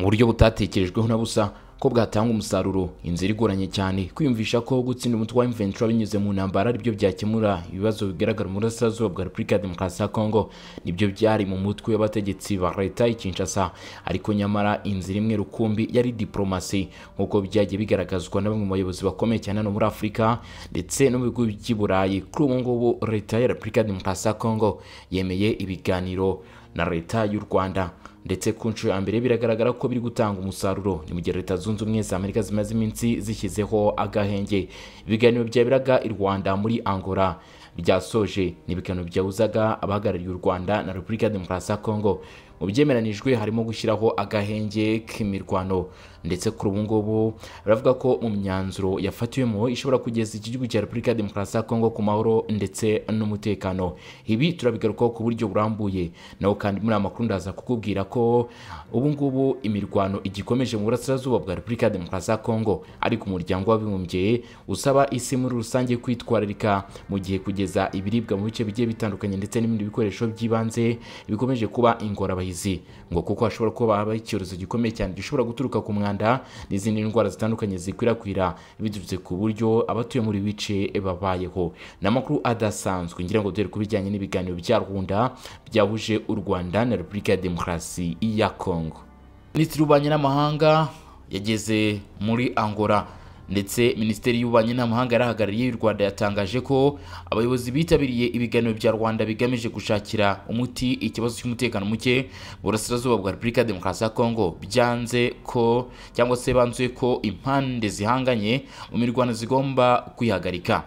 buryo butatekerejweho na busa ko bwatanga umusaruro inzira igoranye cyane kwiyumvisha ko gutsinda umutwe wa M23 binyuze mu ntambara aribyo byakemura ibibazo bigaragara mu burasirazuba bwa Repubulika ya Demokarasi ya Congo nibyo byari mu mutwe w'abategetsi ba leta ya Kinshasa ariko nyamara inzira imwe rukumbi yari diplomasi nk'uko byagiye bigaragazwa na bamwe mu bayobozi bakomeye cyane hano muri Afurika ndetse no mu bihugu by'i Burayi kuri ubu ngubu leta ya Repubulika ya Demokarasi ya Congo yemeye ibiganiro na leta y'u Rwanda ndetse ku nshuro ya mbere biragaragara ko biri gutanga umusaruro ni mu gihe leta zunze ubumwe za amerika zimaze iminsi zishyizeho agahenge ibiganiro byabiraga i rwanda muri angola byasoje ni ibiganiro byabuzaga abahagarariye u rwanda na repubulika ya demokarasi ya kongo mu byemeranijwe harimo gushyiraho agahenge k'imirwano ndetse kuri ubu ngubu baravuga ko mu myanzuro yafatiwemo ishobora kugeza iki gihugu cya repubulika ya demokarasi ya kongo ku mahoro ndetse n'umutekano ibi turabigarukaho ku buryo burambuye naho kandi muri aya makuru ndaza kukubwira ko ubu ngubu imirwano igikomeje mu burasirazuba bwa repubulika ya demokarasi ya kongo ariko umuryango w'abibumbye usaba isi muri rusange kwitwararika mu gihe kugeza ibiribwa mu bice bigiye bitandukanye ndetse n'ibindi bikoresho by'ibanze bikomeje kuba ingorabahizi ngo kuko hashobora kuba habaho icyorezo gikomeye cyane gishobora guturuka ku mwanda n'izindi ndwara zitandukanye zikwirakwira biturutse ku buryo abatuye muri bice babayeho ni amakuru adasanzwe ngira ngo duhere ku bijyanye n'ibiganiro bya rwanda byahuje u rwanda na repubulika ya demokarasi ya Congo minisitiri w'ububanyi n'amahanga yageze muri angola ndetse minisiteri y'ububanyi n'amahanga yarahagarariye y'u rwanda yatangaje ko abayobozi bitabiriye ibiganiro bya rwanda bigamije gushakira umuti ikibazo cy'umutekano muke burasirazuba bwa repubulika ya demokarasi ya kongo byanze ko cyangwa se banzuye ko impande zihanganye mu mirwano zigomba kwihagarika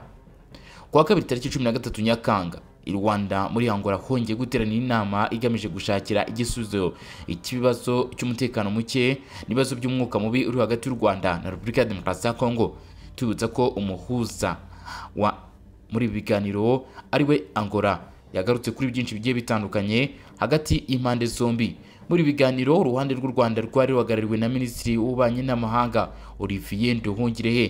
kuwa kabiri tariki cumi na gatatu nyakanga i rwanda muri angola hongeye guteranira inama igamije gushakira igisubizo ikibazo cy'umutekano muke n'ibibazo by'umwuka mubi uri hagati y'u rwanda na repubulika ya demokarasi ya kongo tubibutsa ko umuhuza wa muri ibi biganiro ariwe angola yagarutse kuri byinshi bigiye bitandukanye hagati y'impande zombi muri biganiro uruhande rw'u rwanda rwari ruhagarariwe na minisitiri w'ububanyi n'amahanga olivier nduhungirehe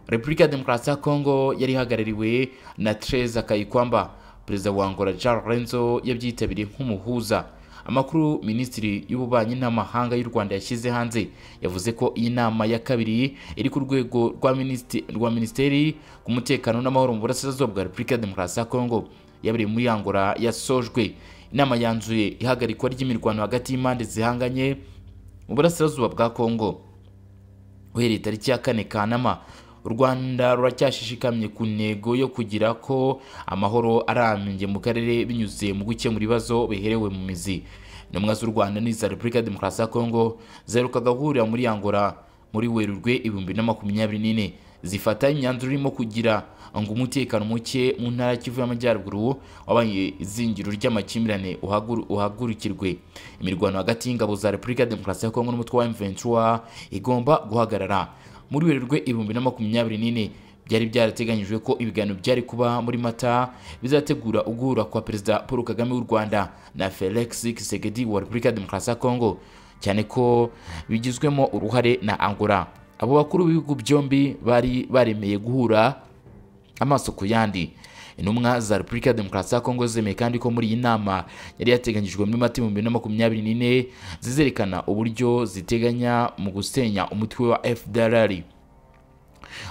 repubulika ya demokarasi ya kongo yari ihagarariwe na tereza kayikwamba perezida wa angola jean lorenzo yabyitabiriye nk'umuhuza amakuru minisitiri y'ububanyi n'amahanga y'u rwanda yashyize hanze yavuze ko iyi nama ya kabiri iri ku rwego rwa rwa minisiteri ku mutekano n'amahoro mu burasirazuba bwa repubulika ya demokarasi ya kongo yabereye muri angola yasojwe inama yanzuye ihagarikwa ry'imirwano hagati y'impande zihanganye mu burasirazuba bwa kongo uhereye tariki ya kane kanama u rwanda ruracyashishikamye ku ntego yo kugira ko amahoro arambye mu karere binyuze mu gukemura ibibazo biherewe mu mizi intumwa z'u rwanda n'iza repubulika ya demokarasi ya kongo ziheruka gahurira muri angola muri werurwe ibihumbi na makumyabiri n'ine zifata imyanzuro irimo kugira ngo umutekano muke mu ntara y'ikivu y'amajyaruguru wabaye izingiro ry'amakimbirane uhagurukirwe imirwano hagati y'ingabo za repubulika ya demokarasi ya kongo n'umutwe wa m23 igomba guhagarara muri werurwe ibihumbi na makumyabiri n'ine byari byarateganyijwe ko ibiganiro byari kuba muri mata bizategura uguhura kwa perezida paul kagame w'u rwanda na felix kisegedi wa repubulika ya demokarasi ya kongo cyane ko bigizwemo uruhare na angola abo bakuru b'ibihugu byombi bari baremeye guhura amaso ku yandi intumwa za repubulika ya demokarasi ya kongo zemeye kandi ko muri iyi nama yari yateganyijwe muri mata ibihumbi bibiri na makumyabiri n'ine zizerekana uburyo ziteganya mu gusenya umutwe wa fdrr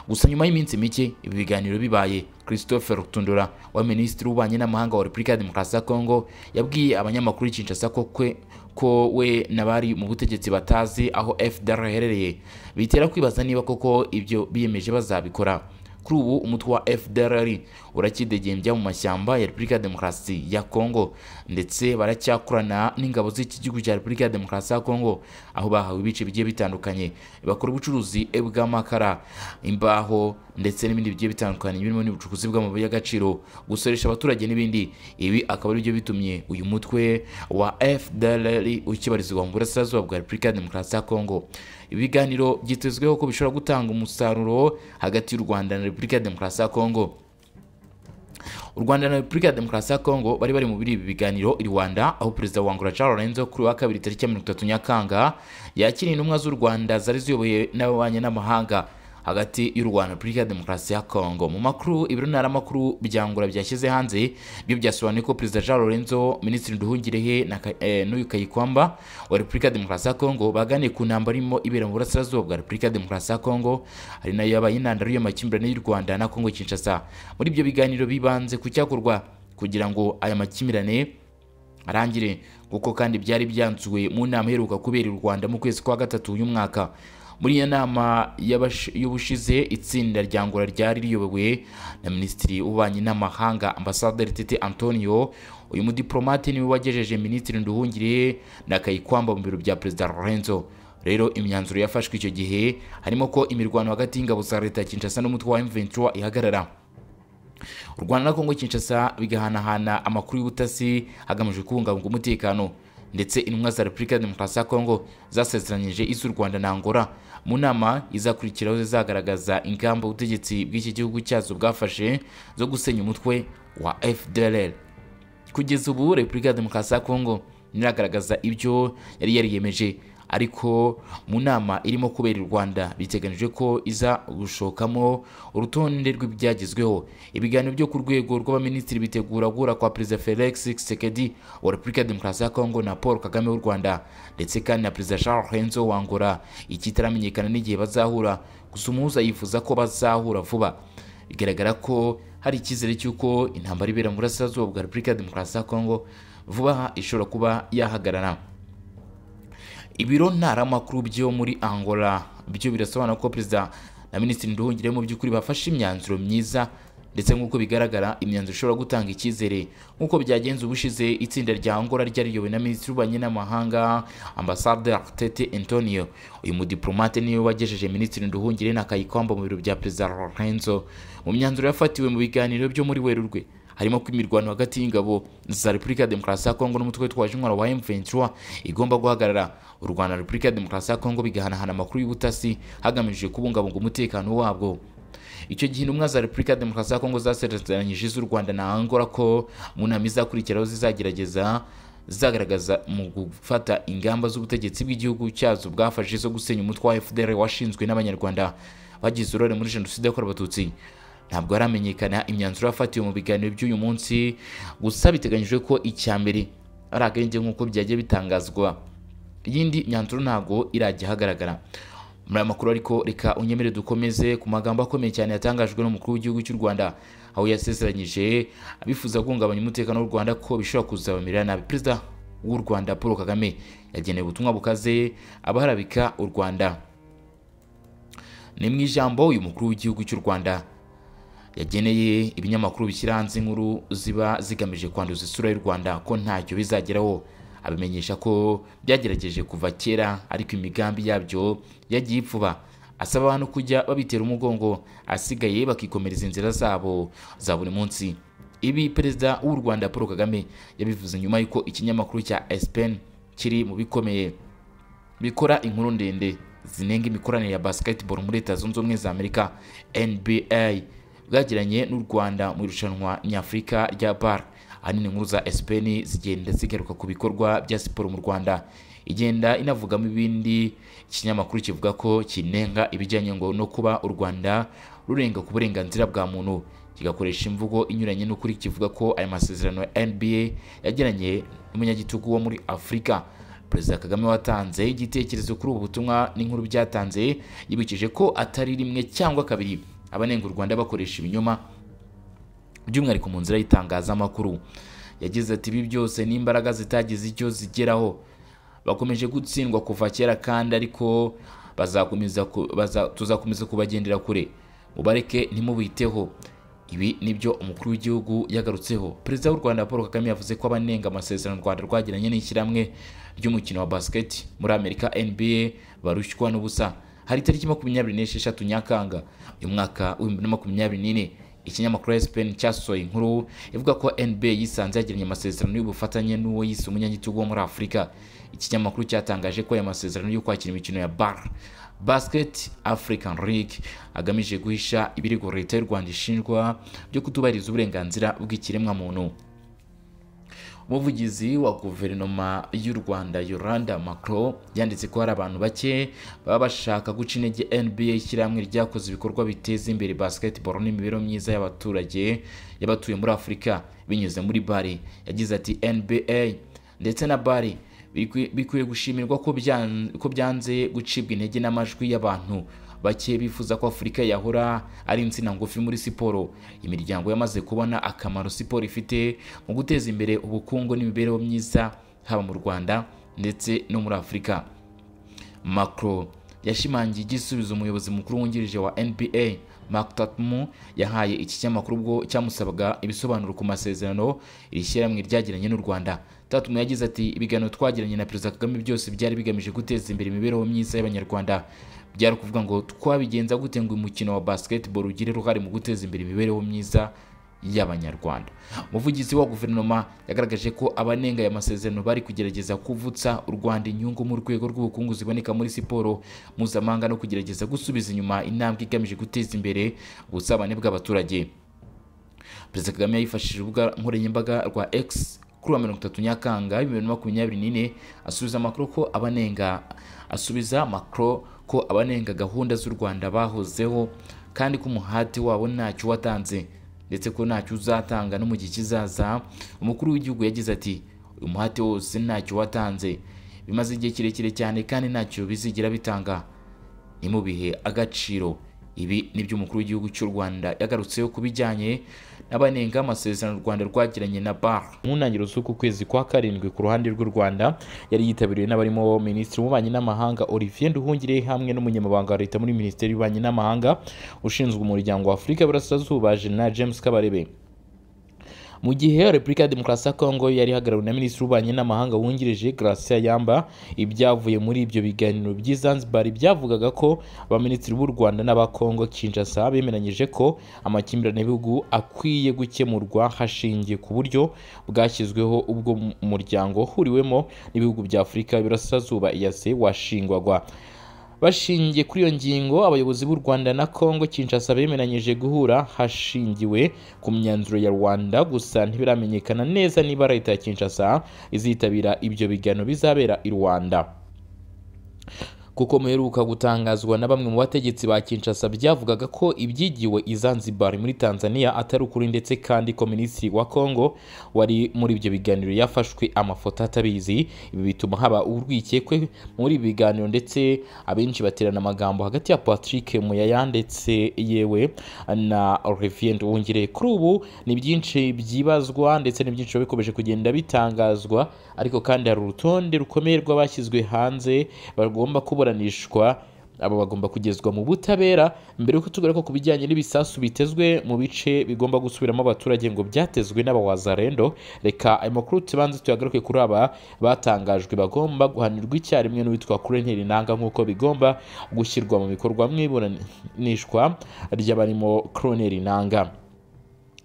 gusa nyuma y'iminsi mike ibi biganiro bibaye christophe rutundura wa minisitiri w'ububanyi n'amahanga wa repubulika ya demokarasi ya kongo yabwiye abanyamakuru kinshasa ko kwe ko we n'abari mu butegetsi batazi aho fdr iherereye bitera kwibaza niba koko ibyo biyemeje bazabikora kuri ubu umutwe wa FDLR urakidegembya mu mashyamba ya Repubulika ya Demokarasi ya Kongo ndetse baracyakorana n'ingabo z'iki gihugu cya Repubulika ya Demokarasi ya Kongo aho bahawe ibice bigiye bitandukanye bakora ubucuruzi bw'amakara imbaho ndetse n'ibindi bigiye bitandukanye birimo n'ubucukuzi bw'amabuye y'agaciro gusoresha abaturage n'ibindi ibi akaba ari byo bitumye uyu mutwe wa FDLR ukibarizwa mu burasirazuba bwa Repubulika ya Demokarasi ya Kongo ibiganiro byitezweho ko bishobora gutanga umusaruro hagati y'u Rwanda na Repubulika ya Demokarasi ya Kongo u Rwanda na Repubulika ya Demokarasi ya Kongo bari bari mu biri ibi biganiro i Rwanda aho perezida wa Angola Charles Lorenzo kuri wa kabiri tariki ya mirongo itatu Nyakanga yakiriye intumwa z'u Rwanda zari ziyoboye n'ababanye n'amahanga hagati y'u rwanda na repubulika ya demokarasi ya kongo mu makuru ibiro ntaramakuru byangura byashyize hanze byo byasobanuye ko perezida jean lorenzo minisitiri nduhungirehe na Ka- eh, n'uyu kayikwamba wa repubulika ya demokarasi ya kongo baganiye ku ntambara irimo ibera mu burasirazuba bwa repubulika ya demokarasi ya kongo hari nayo yabaye intandaro y'amakimbirane y'u rwanda na kongo kinshasa muri ibyo biganiro bibanze ku cyakorwa kugira ngo aya makimbirane arangire kuko kandi byari byanzuwe mu nama iheruka kubera i rwanda mu kwezi kwa gatatu uyu mwaka muri iyo nama y'abash- y'ubushize itsinda rya ngora ryari riyobowe na minisitiri w'ububanyi n'amahanga ambasaderi tete antonio uyu mudiplomate niwe wagejeje minisitiri nduhungire na kayikwamba mu biro bya perezida lorenzo rero imyanzuro yafashwe icyo gihe harimo ko imirwano hagati y'ingabo za leta ya kinshasa n'umutwe wa m23 ihagarara u rwanda na kongo kinshasa bigahanahana amakuru y'ubutasi hagamijwe kubungabunga umutekano ndetse intumwa za repubulika ya demokarasi ya kongo zasezeranyije iz'u rwanda na angola mu nama izakurikiraho zizagaragaza ingamba ubutegetsi bw'iki gihugu cyazo bwafashe zo gusenya umutwe wa fdrl kugeza ubu repubulika ya demokarasi ya kongo ntiragaragaza ibyo yari yariyemeje ariko mu nama irimo kubera i rwanda biteganijwe ko iza gushokamo urutonde rw'ibyagezweho ibiganiro byo ku rwego rw'abaminisitiri bitegura guhura kwa perezida felix sekedi wa repubulika ya demokarasi ya kongo na paul kagame w'u rwanda ndetse kandi na perezida charles henzo wa angola ikitaramenyekana n'igihe bazahura gusa umuhuza yifuza ko bazahura vuba bigaragara ko hari icyizere cy'uko intambara ibera mu burasirazuba bwa repubulika ya demokarasi ya kongo vuba aha ishobora kuba yahagarara ibiro ntaramakuru byo muri angola byo birasobanura ko perezida na minisitiri nduhungire mu by'ukuri bafashe imyanzuro myiza ndetse nk'uko bigaragara imyanzuro ishobora gutanga icyizere nk'uko byagenze ubushize itsinda rya angola ryari riyobowe na minisitiri w'ububanyi n'amahanga ambasaderi tete antonio uyu mudiplomate niwe wagejeje minisitiri nduhungire na kayikwamba mu biro bya perezida lorenzo mu myanzuro yafatiwe mu biganiro byo muri werurwe harimo ko imirwano hagati y'ingabo za repubulika ya demokarasi ya kongo n'umutwe witwaje intwaro wa m23 igomba guhagarara u rwanda na repubulika ya demokarasi ya kongo bigahanahana amakuru y'ubutasi hagamijwe kubungabunga umutekano wabwo icyo gihe intumwa za repubulika ya demokarasi ya kongo zasezeranyije iz'u rwanda na angola ko mu nama izakurikiraho zizagerageza zizagaragaza mu gufata ingamba z'ubutegetsi bw'igihugu cyazo bwafashe zo gusenya umutwe wa fdr washinzwe n'abanyarwanda bagize uruhare muri jenoside yakorewe abatutsi ntabwo haramenyekana imyanzuro yafatiwe mu biganiro by'uyu munsi gusa biteganyijwe ko icya mbere ari akenge nk'uko byagiye bitangazwa iyindi myanzuro ntabwo irajya ahagaragara muri aya makuru ariko reka unyemere dukomeze ku magambo akomeye cyane yatangajwe n'umukuru w'igihugu cy'u rwanda aho yasezeranyije abifuza guhungabanya umutekano w'u rwanda ko bishobora kuzabamerera nabi perezida w'u rwanda paul kagame yagenewe ubutumwa bukaze abaharabika u rwanda ni mu ijambo uyu mukuru w'igihugu cy'u rwanda yageneye ibinyamakuru bishyira hanze inkuru ziba zigamije kwanduza isura y'u rwanda ko ntacyo bizageraho abamenyesha ko byagerageje kuva kera ariko imigambi yabyo yagiye ipfuba asaba abantu kujya babitera umugongo asigaye bakikomereza inzira zabo za buri munsi ibi perezida w'u rwanda paul kagame yabivuze nyuma y'uko ikinyamakuru cya spen kiri mu bikomeye bikora inkuru ndende zinenga imikoranire ya basketball muri leta zunze ubumwe za amerika nba bwagiranye n'u rwanda mu irushanwa nyafurika rya bar ahanini inkuru za spen zigenda zigaruka ku bikorwa bya siporo mu rwanda igenda inavugamo ibindi ikinyamakuru kivuga ko kinenga ibijyanye ngo no kuba u rwanda rurenga ku burenganzira bwa muntu kigakoresha imvugo inyuranye n'ukuri kivuga ko aya masezerano ya nba yagiranye n'umunyagitugu wo muri afurika perezida kagame watanze igitekerezo kuri ubu butumwa n'inkuru byatanze yibukije ko atari rimwe cyangwa kabiri abanenga u rwanda bakoresha ibinyoma by'umwihariko mu nzira y'itangazamakuru yagize ati ibi byose n'imbaraga zitagize icyo zigeraho bakomeje gutsindwa kuva kera kandi ariko bazakomeza ku- baza- tuzakomeza kubagendera kure mubareke ntimubiteho ibi nibyo umukuru w'igihugu yagarutseho perezida w'u rwanda paul kagame yavuze ko abanenga amasezerano u rwanda rwagiranye n'ishyirahamwe ry'umukino wa basiketi muri amerika nba barushywa n'ubusa hari itariki makumyabiri n'esheshatu nyakanga uyu mwaka w'ibihumbi bibiri na makumyabiri n'ine ikinyamakuru spen cyasohoye inkuru ivuga ko nba yisanze yagiranye amasezerano y'ubufatanye n'uwo yise umunyagitugu wo muri afurika ikinyamakuru cyatangaje ko aya masezerano y'ukwakira imikino ya bar basket african league agamije guhisha ibirego leta y'u rwanda ishinjwa byo kutubahiriza uburenganzira bw'ikiremwamuntu umuvugizi wa guverinoma y'u rwanda yolanda macro yanditse ko hari abantu bake baba bashaka guca intege nba ishyirahamwe ryakoze ibikorwa biteza imbere basketball n'imibereho myiza y'abaturage y'abatuye muri afurika binyuze muri bari yagize ati nba ndetse na bari bikwi- bikwiye gushimirwa ko byan- ko byanze gucibwa intege n'amajwi y'abantu bake bifuza ko afurika yahora ari insina ngufi muri siporo imiryango yamaze kubona akamaro siporo ifite mu guteza imbere ubukungu n'imibereho myiza haba mu rwanda ndetse no muri afurika Macron yashimangiye igisubizo umuyobozi mukuru wungirije wa NBA Mark Tatmu yahaye iki kinyamakuru ubwo cyamusabaga ibisobanuro ku masezerano iri shyirahamwe ryagiranye n'u Rwanda. Tatmu yagize ati ibiganiro twagiranye na Perezida Kagame byose byari bigamije guteza imbere imibereho myiza y'Abanyarwanda. Byari ukuvuga ngo twabigenza gute ngo umukino wa basketball ugire uruhare mu guteza imbere imibereho myiza y'abanyarwanda umuvugizi wa guverinoma yagaragaje ko abanenga aya masezerano bari kugerageza kuvutsa u rwanda inyungu mu rwego rw'ubukungu ziboneka muri siporo mpuzamahanga no kugerageza gusubiza inyuma intambwe igamije guteza imbere ubusabane bw'abaturage perezida kagame yifashishije urubuga nkoranyambaga rwa x kuri wa mirongo itatu nyakanga bibiri na makumyabiri n'ine asubiza makro ko abanenga asubiza makro ko abanenga gahunda z'u rwanda bahozeho kandi ko umuhati wabo ntacyo watanze ndetse ko ntacyo uzatanga no mu gihe kizaza umukuru w'igihugu yagize ati uyu muhati wose ntacyo watanze bimaze igihe kirekire cyane kandi ntacyo bizigira bitanga ni mu bihe agaciro ibi ni byo umukuru w'igihugu cy'u rwanda yagarutseho ku bijyanye n'abanenga amasezerano u rwanda rwagiranye na bar mu ntangiriro z'uku kwezi kwa karindwi ku ruhande rw'u rwanda yari yitabiriwe n'abarimo minisitiri w'ububanyi n'amahanga olivier nduhungire hamwe n'umunyamabanga wa leta muri minisiteri y'ububanyi n'amahanga ushinzwe umuryango wa afurika y'uburasirazuba jena james kabarebe mu gihe repubulika ya demokarasi ya kongo yari ihagarariwe na minisitiri w'ububanyi n'amahanga wungirije gracia yamba ibyavuye muri ibyo biganiro by'i zanzibar byavugaga ko abaminisitiri b'u rwanda n'aba kongo kinshasa bemeranyije ko amakimbirane y'ibihugu akwiye gukemurwa hashingiye ku buryo bwashyizweho ubwo mu- umuryango uhuriwemo n'ibihugu bya afurika y'uburasirazuba eyase washingwagwa bashingiye kuri iyo ngingo abayobozi b'u rwanda na kongo kinshasa bemeranyije guhura hashingiwe ku myanzuro ya rwanda gusa ntibiramenyekana neza niba leta ya kinshasa izitabira ibyo biganiro bizabera i rwanda kuko muheruka gutangazwa na bamwe mu bategetsi ba Kinshasa byavugaga ko ibyigiwe i Zanzibar muri Tanzania atari ukuri ndetse kandi ko minisitiri wa Kongo wari muri ibyo biganiro yafashwe amafoto atabizi ibi bituma haba urwikekwe muri ibi biganiro ndetse abenshi baterana amagambo hagati ya Patrick Muyaya ndetse yewe na Olivier Nduhungire kuri ubu ni byinshi byibazwa ndetse ni byinshi biba bikomeje kugenda bitangazwa ariko kandi hari urutonde rukomeye rw'abashyizwe hanze bagomba kuburanishwa aba bagomba kugezwa mu butabera mbere y'uko tugaruka ku bijyanye n'ibisasu bitezwe mu bice bigomba gusubiramo abaturage ngo byatezwe n'abawazarendo reka ayo makuru tubanze tuyagaruke kuri aba batangajwe bagomba guhanirwa icyarimwe n'uwitwa kurenteri nanga nk'uko bigomba gushyirwa mu bikorwa mu iburanishwa ry'abarimo kurenteri nanga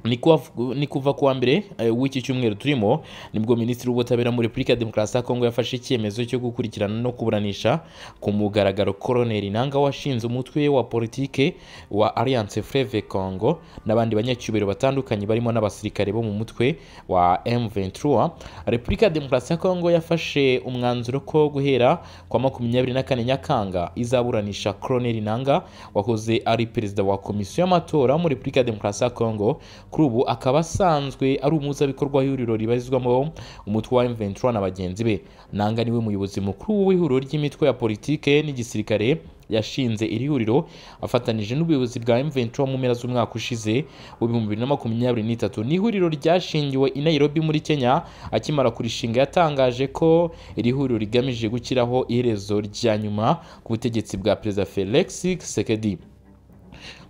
ni kuwa- ni kuva kuwa mbere eh, w'iki cyumweru turimo nibwo minisitiri w'ubutabera muri repubulika ya demokarasi ya kongo yafashe icyemezo cyo gukurikirana no kuburanisha ku mugaragaro koroneri nanga washinze umutwe wa politike wa alliance freve congo n'abandi banyacyubahiro batandukanye barimo n'abasirikare bo mu mutwe wa m23 repubulika ya demokarasi ya kongo yafashe umwanzuro ko guhera kwa makumyabiri na kane nyakanga izaburanisha koroneri nanga wahoze ari perezida wa komisiyo y'amatora muri repubulika ya demokarasi ya kongo kuri ubu akaba asanzwe ari umuhuzabikorwa w'ihuriro ribarizwamo umutwe wa M23 na bagenzi be nanga niwe muyobozi mukuru w'ihuriro ry'imitwe ya politike n'igisirikare yashinze iri huriro afatanije n'ubuyobozi bwa M23 mu mpera z'umwaka ushize w'ibihumbi bibiri na makumyabiri n'itatu ni ihuriro ryashingiwe i Nairobi muri Kenya akimara kurishinga yatangaje ko iri huriro rigamije gushyiraho iherezo rya nyuma ku butegetsi bwa Perezida Felix Tshisekedi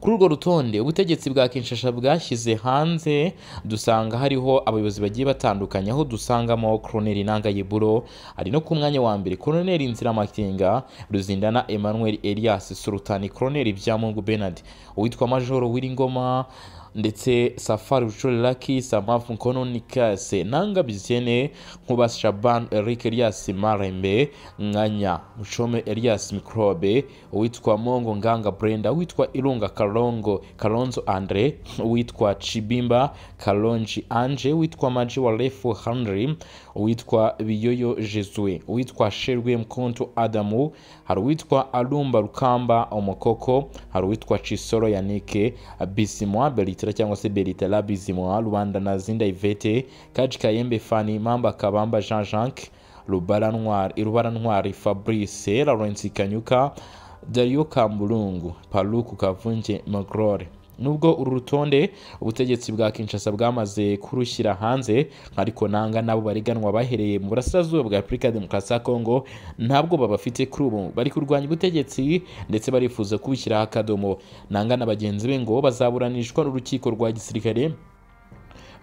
kuri urwo rutonde ubutegetsi bwa kinshasa bwashyize hanze dusanga hariho abayobozi bagiye batandukanye aho dusangamo koroneri nanga yeburo ari no ku mwanya wa mbere koroneri nziramakinga ruzindana emmanuel elias surutani koroneri byamungu benard uwitwa majoro w'iringoma ndetse safari bushore laki samavu nkono nikase nanga bizene nkuba shaban eric elias marembe nkanya mushome elias mikrobe uwitwa mongo nganga brenda uwitwa irunga karongo karonzo andre uwitwa chibimba kalonji anje uwitwa maji warefu henry uwitwa biyoyo jesue uwitwa sherwe mkonto adamu hari uwitwa arumba rukamba umukoko hari uwitwa cisoro yanike bisimwa beritera cyangwa se beritera bisimwa rubanda na zinda ivete kaji kayembe fani mamba kabamba jean jacques rubara ntwari irubara ntwari fabrice lawrence kanyuka dario kamburungu paruku kavunge magrore nubwo uru rutonde ubutegetsi bwa kinshasa bwamaze kurushyira hanze ariko nanga n'abo bariganwa bahereye mu burasirazuba bwa repubulika ya demokarasi ya kongo ntabwo babafite kuri ubu bari kurwanya ubutegetsi ndetse barifuza kubushyiraho akadomo nanga na bagenzi be ngo bazaburanishwa n'urukiko rwa gisirikare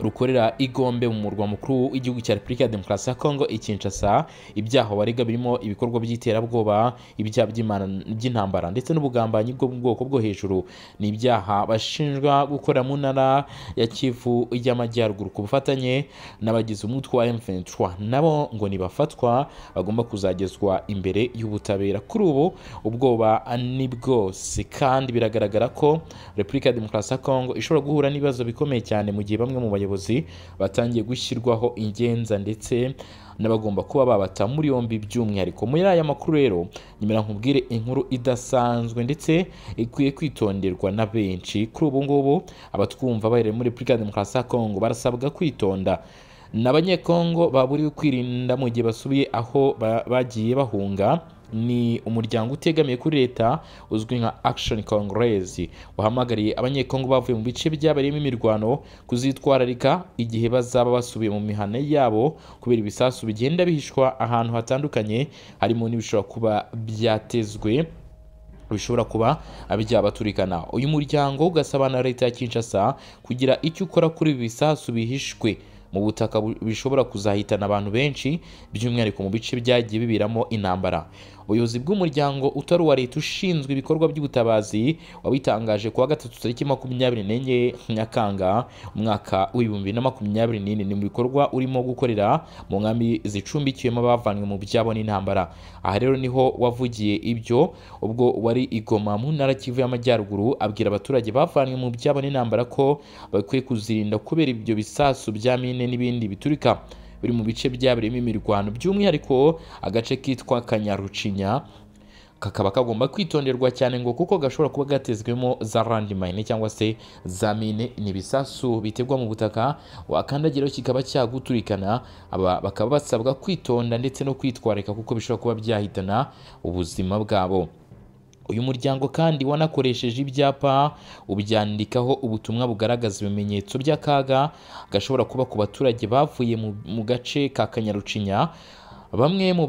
rukorera igombe mu murwa mukuru w'igihugu cya repubulika ya demokarasi ya kongo ikinshasa ibyaha barega birimo ibikorwa by'iterabwoba ibyaha by'intambara ndetse n'ubugambanyi bwo mu bwoko bwo hejuru ni ibyaha bashinjwa gukora mu ntara ya kivu y'amajyaruguru ku bufatanye n'abagize umutwe wa m23 nabo ngo nibafatwa bagomba kuzagezwa imbere y'ubutabera kuri ubu ubwoba ni bwose kandi biragaragara ko repubulika ya demokarasi ya kongo ishobora guhura n'ibibazo bikomeye cyane mu gihe bamwe mu bayobozi bayobozi batangiye gushyirwaho ingenza ndetse n'abagomba kuba babata muri yombi by'umwihariko muri aya makuru rero nyuma nkubwire inkuru idasanzwe ndetse ikwiye kwitonderwa na benshi kuri ubu ngubu abatwumva bahereye muri repubulika ya demokarasi ya kongo barasabwa kwitonda ni abanyekongo baburiwe kwirinda mu gihe basubiye aho bagiye bahunga ni umuryango utegamiye kuri leta uzwi nka action congress wahamagariye abanyekongo bavuye mu bice byabereyemo imirwano kuzitwararika igihe bazaba basubiye mu mihana yabo kubera ibisasu bigenda bihishwa ahantu hatandukanye harimo n'ibishobora kuba byatezwe bishobora kuba byabaturikana uyu muryango ugasaba na leta ya kinshasa kugira icyo ukora kuri ibi bisasu bihishwe mu butaka bishobora kuzahitana abantu benshi by'umwihariko mu bice byagiye biberamo intambara ubuyobozi bw'umuryango utari uwa leta ushinzwe ibikorwa by'ubutabazi wabitangaje kuwa gatatu tariki makumyabiri n'enye nyakanga umwaka w'ibihumbi na makumyabiri n'ine ni mu bikorwa urimo gukorera mu nkambi zicumbikiyemo abavanywe mu byabo n'intambara aha rero niho wavugiye ibyo ubwo wari igoma mu ntara kivu y'amajyaruguru abwira abaturage bavanywe mu byabo n'intambara ko bakwiye kuzirinda kubera ibyo bisasu bya mine n'ibindi biturika biri mu bice byabereyemo imirwano by'umwihariko agace kitwa kanyarucinya kakaba kagomba kwitonderwa cyane ngo kuko gashobora kuba gatezwemo za landmine cyangwa se za mine ni ibisasu bitegwa mu butaka wakandagiraho kikaba cyaguturikana aba bakaba basabwa kwitonda ndetse no kwitwararika kuko bishobora kuba byahitana ubuzima bwabo uyu muryango kandi wanakoresheje ibyapa ubyandikaho ubutumwa bugaragaza ibimenyetso by'akaga gashobora kuba ku baturage bavuye mu gace ka kanyarucinya bamwe mu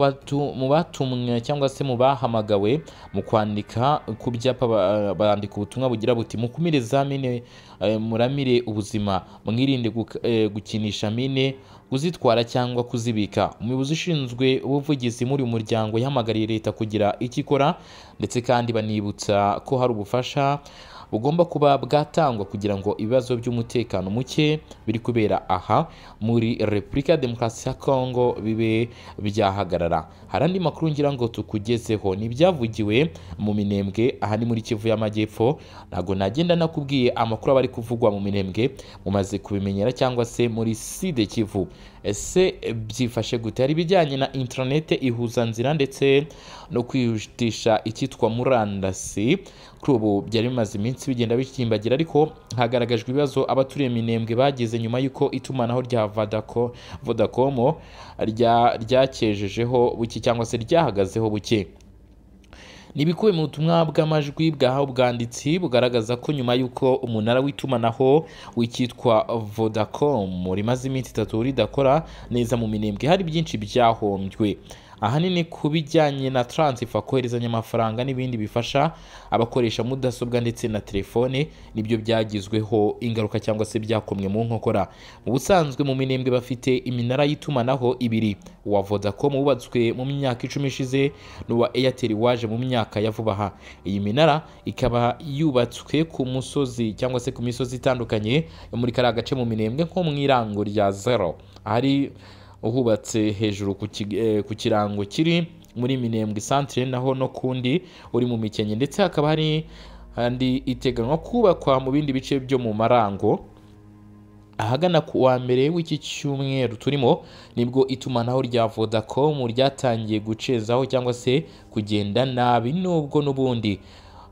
batumwe cyangwa se mu bahamagawe mu kwandika ku byapa bandika ubutumwa bugira buti mukumire za mine muramire ubuzima mwirinde gukinisha mine kuzitwara cyangwa kuzibika umuyobozi ushinzwe ubuvugizi muri uyu muryango yahamagariye leta kugira icyo ikora ndetse kandi banibutsa ko hari ubufasha bugomba kuba bwatangwa kugira ngo ibibazo by'umutekano muke biri kubera aha muri repubulika ya demokarasi ya kongo bibe byahagarara hari andi makuru ngira ngo tukugezeho ni ibyavugiwe mu minembwe aha ni muri kivu y'amajyepfo ntabwo nagenda nakubwiye amakuru aba ari kuvugwa mu minembwe mumaze kubimenyera cyangwa se muri side kivu ese byifashe gute hari ibijyanye na interinete ihuzanzira ndetse no kwihutisha icyitwa murandasi kuri ubu byari bimaze iminsi iminsi bigenda bikimbagira ariko hagaragajwe ibibazo abaturiye minembwe bageze nyuma y'uko itumanaho rya vodacom ryakejejeho buke cyangwa se ryahagazeho buke ntibikuwe mu butumwa bw'amajwi bwahawe ubwanditsi bugaragaza ko nyuma y'uko umunara w'itumanaho w'icyitwa vodacom rimaze iminsi itatu ridakora neza mu minembwe hari byinshi byahombwe ahanini ku bijyanye na taransifa koherezanya amafaranga n'ibindi bifasha abakoresha mudasobwa ndetse na telefone nibyo byagizweho ingaruka cyangwa se byakomwe mu nkokora mu busanzwe mu minembwe bafite iminara y'itumanaho ibiri uwa vodacom wubatswe mu myaka icumi ishize n'uwa airtel waje mu myaka ya vuba aha iyi minara ikaba yubatswe ku musozi cyangwa se ku misozi itandukanye yo muri kariya gace mu minembwe nko mu irango rya zero ahari uhubatse hejuru ku ki- eh, ku kirango kiri muri minembwe santire naho no kundi uri mu mikenke ndetse hakaba hari andi iteganywa kubakwa mu bindi bice byo mu marango ahagana ku wa mbere w'iki cyumweru turimo nibwo itumanaho rya vodacom ryatangiye gucezaho cyangwa se kugenda nabi nubwo n'ubundi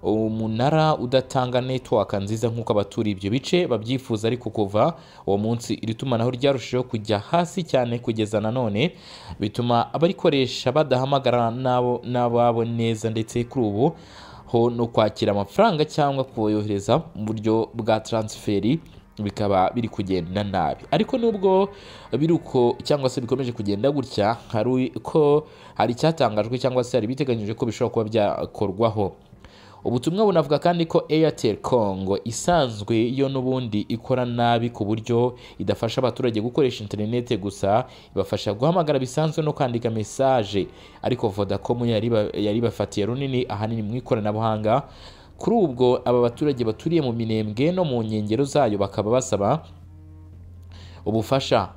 umunara udatanga network nziza nk'uko abaturiye ibyo bice babyifuza ariko kuva uwo munsi iri tumanaho ryarushijeho kujya hasi cyane kugeza nanone bituma abarikoresha badahamagara n'abo- n'ababo neza ndetse kuri ubu ho no kwakira amafaranga cyangwa kuyohereza mu buryo bwa transferi bikaba biri kugenda nabi ariko nubwo biri uko cyangwa se bikomeje kugenda gutya hari ko hari icyatangajwe cyangwa se hari ibiteganyijwe ko bishobora kuba byakorwaho ubutumwa bunavuga kandi ko airtel congo isanzwe yo n'ubundi ikora nabi ku buryo idafasha abaturage gukoresha interinete gusa ibafasha guhamagara bisanzwe no kwandika mesaje ariko vodacom yari iba- yari ibafatiye runini ahanini mu ikoranabuhanga kuri ubwo aba baturage baturiye mu minembwe no mu nkengero zayo bakaba basaba ubufasha